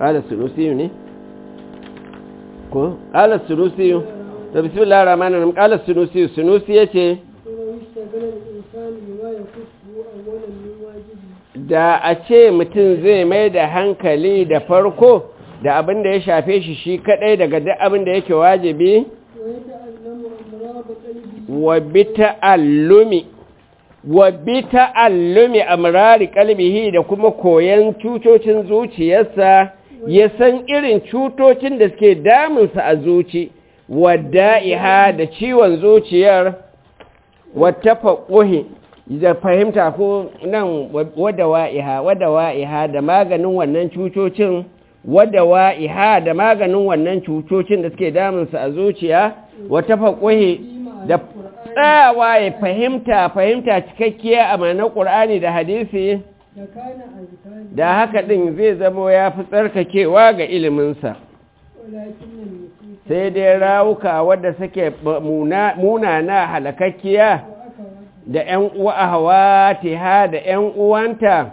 ala sunusiyu ne ko ala sunusiyu da bismillahir rahmanir rahim ala sunusiyu sunusi yace da a ce mutum zai mai da hankali da farko da abin da ya shafe shi shi kadai daga duk abin da yake wajibi wa bi ta'allumi wa bi ta'allumi amrari qalbihi da kuma koyan cutocin zuciyarsa ya san irin cutocin da suke damunsa a zuci wada'iha da ciwon zuciyar wata faƙuhi da fahimta ko nan wada wa'iha wada wa'iha da maganin wannan cutocin wada wa'iha da maganin wannan cutocin da suke damunsa a zuciya wata faƙuhi da tsayawa ya fahimta fahimta cikakkiya a manar ƙur'ani da hadisi da haka ɗin zai zama ya fi tsarkakewa ga iliminsa sai dai rawuka wadda suke munana halakakkiya da ‘yan uwa hawa ha da ‘yan uwanta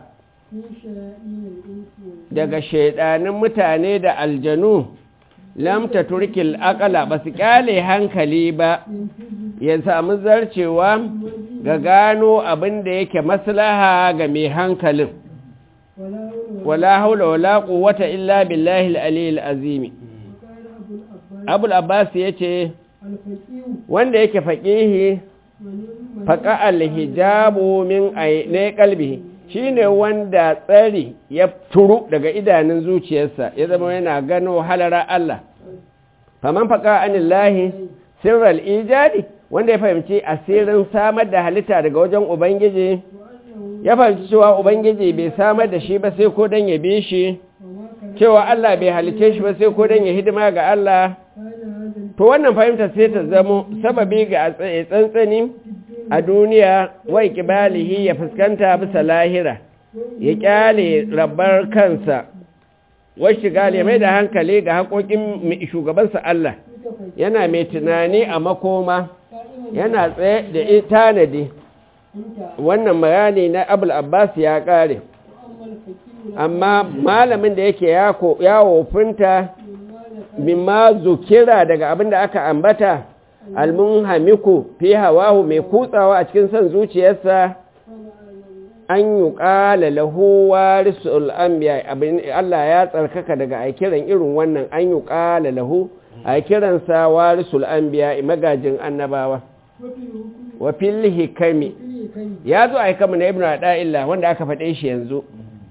daga shaidanin mutane da aljanu lamta turkil akala ba su kyale hankali ba ya samu zarcewa ga gano abin da yake maslaha ga mai hankalin wala haula wala quwwata illa billahi al-aliyyil azimi abul abbas yace wanda yake faqihi faqa al-hijabu min ayni qalbihi shine wanda tsari ya turu daga idanun zuciyarsa ya zama yana gano halara Allah faman faqa anillahi sirral ijadi wanda ya fahimci asirin samar da halitta daga wajen ubangiji ya fahimci cewa ubangiji bai samar da shi ba sai ko don ya bi shi cewa Allah bai halice shi ba sai ko don ya hidima ga Allah to wannan fahimta sai ta zamo sababi ga tsantsani a duniya wai kibalihi ya fuskanta bisa lahira ya kyale rabar kansa wai shiga ya mai da hankali ga haƙoƙin shugabansa Allah yana mai tunani a makoma yana tsaye da tanadi wannan bayani na abul abbas ya kare amma malamin da yake yawo funta mimma zukira daga abin da aka ambata almunhamiku fi hawahu mai kutsawa a cikin son zuciyarsa an yi ƙala lahu warisul anbiya abin Allah ya tsarkaka daga a kiran irin wannan an yi ƙala lahu a kiransa warisul anbiya magajin annabawa wa fil hikami ya zo a hikamu na ibn ada'illah wanda aka faɗe shi yanzu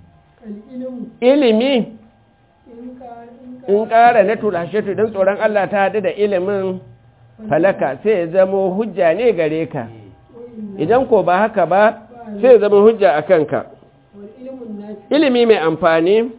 ilimi in ƙara na tulashatu don tsoron Allah ta haɗu da ilimin falaka sai ya zama hujja ne gare ka idan ko ba haka ba sai ya zama hujja a kanka ilimi mai amfani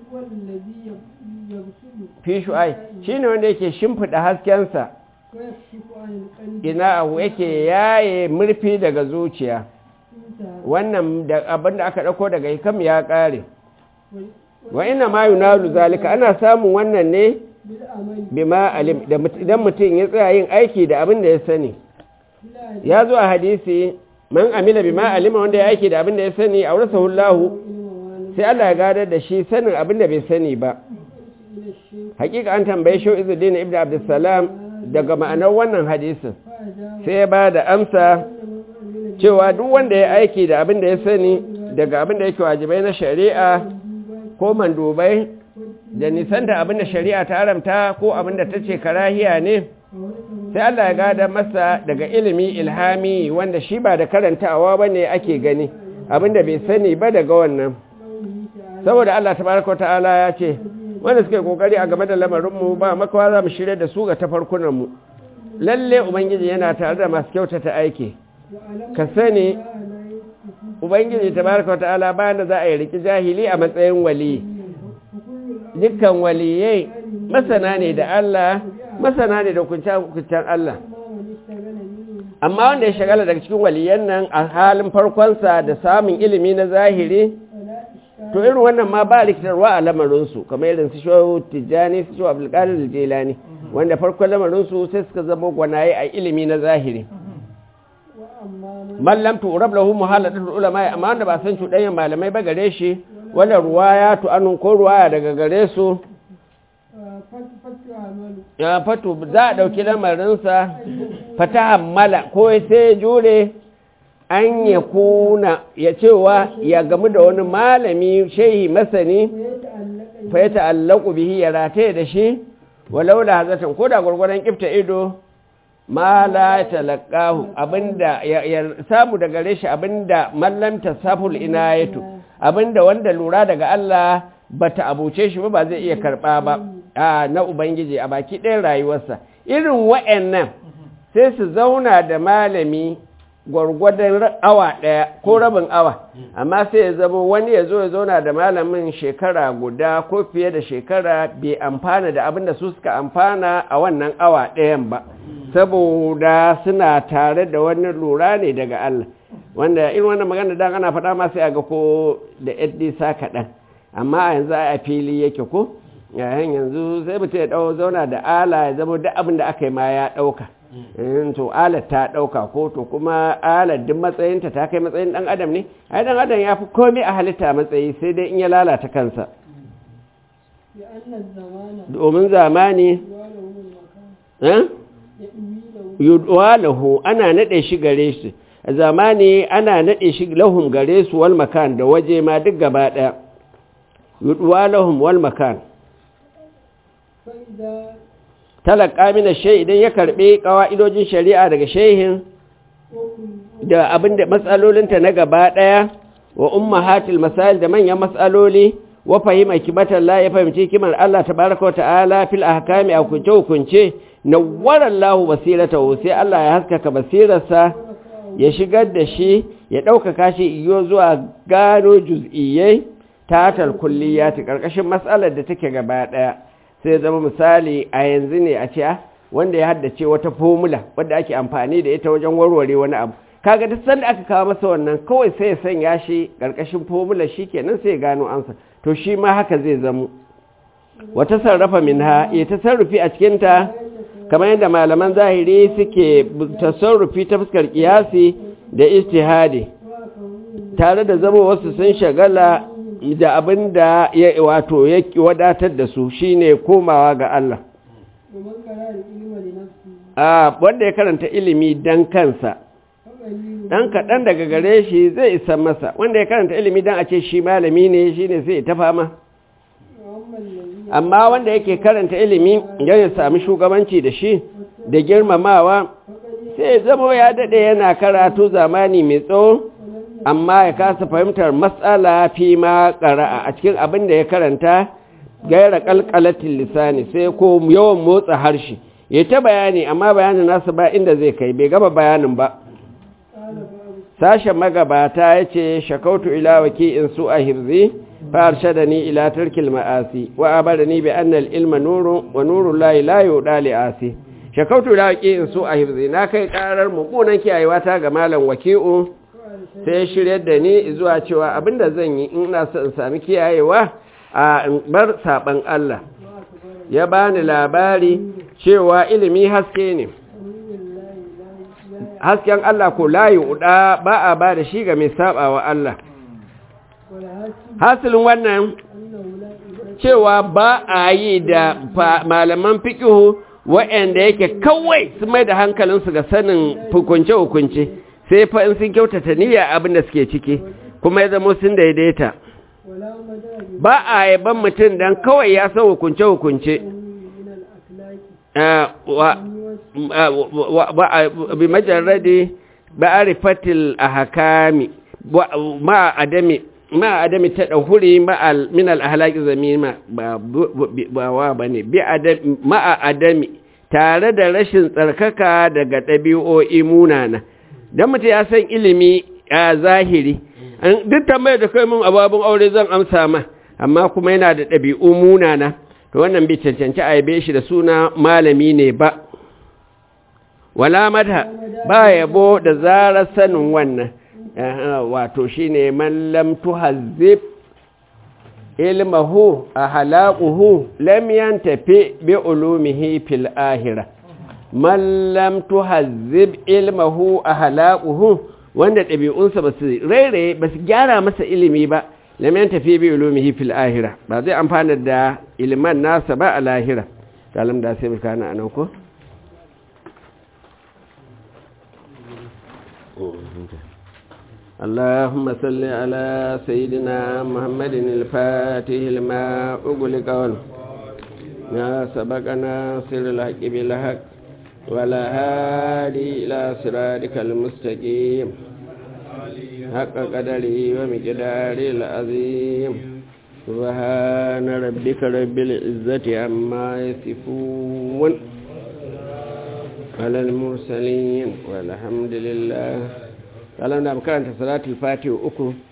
fi shu'ai shi ne wanda yake shimfiɗa haskensa ina abu yake yaye murfi daga zuciya wannan abin da aka ɗauko daga hikam ya ƙare wa ina ma yunalu zalika ana samun wannan ne bima alim idan mutum ya tsaya yin aiki da abin da ya sani ya zo a hadisi man amila bima alima wanda ya aiki da abin da ya sani a wurasa hullahu sai Allah ya gadar da shi sanin abin da bai sani ba hakika an tambaye shi izuddin ibn abdussalam daga ma'anar wannan hadisin sai ya ba da amsa cewa duk wanda ya aiki da abin da ya sani daga abin da yake wajibai na shari'a ko mandubai da nisanta abin da shari'a ta haramta ko abin da ta ce karahiya ne sai Allah ya gada masa daga ilimi ilhami wanda shi ba da karantawa ba ne ake gani abin da bai sani ba daga wannan saboda Allah tabaraka ta'ala ya ce wanda suke kokari a game da lamarinmu ba makawa za mu shirya da su ga tafarkunanmu lalle ubangiji yana tare da masu kyautata aiki ka sani ubangiji tabaraka ta'ala bayan da za a yi riki jahili a matsayin wali dukkan waliyai masana ne da Allah masana ne da kuncin Allah amma wanda ya shagala daga cikin waliyan nan a halin farkonsa da samun ilimi na zahiri to irin wannan ma ba rikitarwa a lamarinsu kamar irin su shawo tijjani su shawo abdulkadir jelani wanda farkon lamarinsu sai suka zama gwanaye a ilimi na zahiri mallam turab lahu muhaladatul ulama amma wanda ba san cuɗanyen malamai ba gare shi wala ruwaya tu anun ko ruwaya daga gare su ya fatu za a ɗauki lamarinsa fata hammala ko sai jure an ya kuna ya cewa ya gamu da wani malami shehi masani fa ya ta'allaku bihi ya rataye da shi walau da hazatan ko da gwargwadon kifta ido ma la talaqahu abinda ya samu daga gare shi abinda mallam tasaful inayatu abinda wanda lura daga Allah bata abuce shi ba ba zai iya karba ba na ubangiji a baki ɗayan rayuwarsa irin wa'annan sai su zauna da malami gwargwadon awa ɗaya ko rabin awa amma sai ya zama wani ya zo ya zauna da malamin shekara guda ko fiye da shekara bai amfana da abin da su suka amfana a wannan awa ɗayan ba saboda suna tare da wani lura ne daga Allah wanda irin wannan magana dan ana faɗa ma sai a ga ko da yadda sa kaɗan amma a yanzu a fili yake ko yayin yanzu sai mutum ya ɗau zauna da ala ya zama duk abin da aka yi ma ya ɗauka to alar ta ɗauka ko to kuma alar duk matsayinta ta kai matsayin ɗan adam ne ai ɗan adam ya fi komai a halitta matsayi sai dai in ya lalata kansa domin zamani yudwalahu ana naɗe shi gare su a zamani ana naɗe shi lahum gare su wal makan da waje ma duk gaba ɗaya yudwalahum wal makan talaka mina shai idan ya karɓi ƙawa'idojin shari'a daga shehin da abin da matsalolinta na gaba ɗaya wa umma hatil masal da manyan matsaloli wa fahima kibatan la ya fahimci kimar Allah tabaraka wa ta'ala fil ahkami a kunce hukunce nawwara Allahu basiratahu sai Allah ya haskaka basirarsa ya shigar da shi ya ɗaukaka shi iyo zuwa gano juz'iyyai tatal kulliyati karkashin matsalar da take gaba ɗaya sai zama misali a yanzu ne a ce wanda ya haddace wata formula wadda ake amfani da ita wajen warware wani abu kaga duk sanda aka kawo masa wannan kawai sai ya sanya shi karkashin formula shikenan sai ya gano ansa to shi ma haka zai zamo wata sarrafa minha ya tasarrufi a cikin ta kamar yadda malaman zahiri suke tasarrufi ta fuskar kiyasi da istihadi tare da zama wasu sun shagala da abin da ya wato ya wadatar da su shine komawa ga Allah a wanda ya karanta ilimi dan kansa dan kaɗan daga gare shi zai isa masa wanda ya karanta ilimi dan a ce shi malami ne shine sai ta fama amma wanda yake karanta ilimi don ya sami shugabanci da shi da girmamawa sai zama ya daɗe yana karatu zamani mai tsawo amma ya kasa fahimtar matsala fi ma ƙara'a a cikin abin da ya karanta gaira ƙalƙalatin lisani sai ko yawan motsa harshe ya ta bayani amma bayanin nasa ba inda zai kai bai gaba bayanin ba sashen magabata ya ce shakautu ila waki in su a hirzi فأرشدني إلى ترك المآسي وأبرني بأن العلم نور ونور الله لا يؤدى لآسي شكوت إلى وكيء سوء حفظي ناكي قرار مقونا كي أيواتا جمالا وكيء sai shiryar da ni zuwa cewa abinda zan yi ina so in sami kiyayewa a bar saban Allah ya bani labari cewa ilimi haske ne hasken Allah ko layi uda ba a ba da shi ga mai saba wa Allah hasilin wannan cewa ba a yi da malaman fikihu waɗanda yake kawai su mai da hankalinsu ga sanin hukunce-hukunce sai fa in sun kyautata niyya abin da suke ciki kuma ya zama sun daidaita ba a yaban mutum don kawai ya san hukunce-hukunce bi majarradi ba a rifatil a hakami ma adami ma adami ta ɗahuri min al'ahalaki zamima ba wa ba ne ma adami tare da rashin tsarkaka daga ɗabi'o'i munana don mutum ya san ilimi a zahiri duk tambayar da kai mun ababin aure zan amsa ma amma kuma yana da ɗabi'u munana to wannan bai cancanci a yabe shi da suna malami ne ba wala mata ba yabo da zarar sanin wannan wato shine man lam tuhazzib ilmahu ahlaquhu lam yantafi bi ulumihi fil akhirah man lam tuhazzib ilmahu ahlaquhu wanda ɗabi'unsa ba su rairaye ba su gyara masa ilimi ba lam tafi bi ulumihi fil ahira ba zai amfana da ilman nasa ba a lahira kalam da sai kana anan ko اللهم صل على سيدنا محمد الفاتح لما أغلق ما سبقنا سر الحق بالحق ولا هادي إلى صراطك المستقيم حق قدره ومقداره العظيم سبحان ربك رب العزة عما يصفون على المرسلين والحمد لله قال أنا بكرة صلاة الفاتح أكو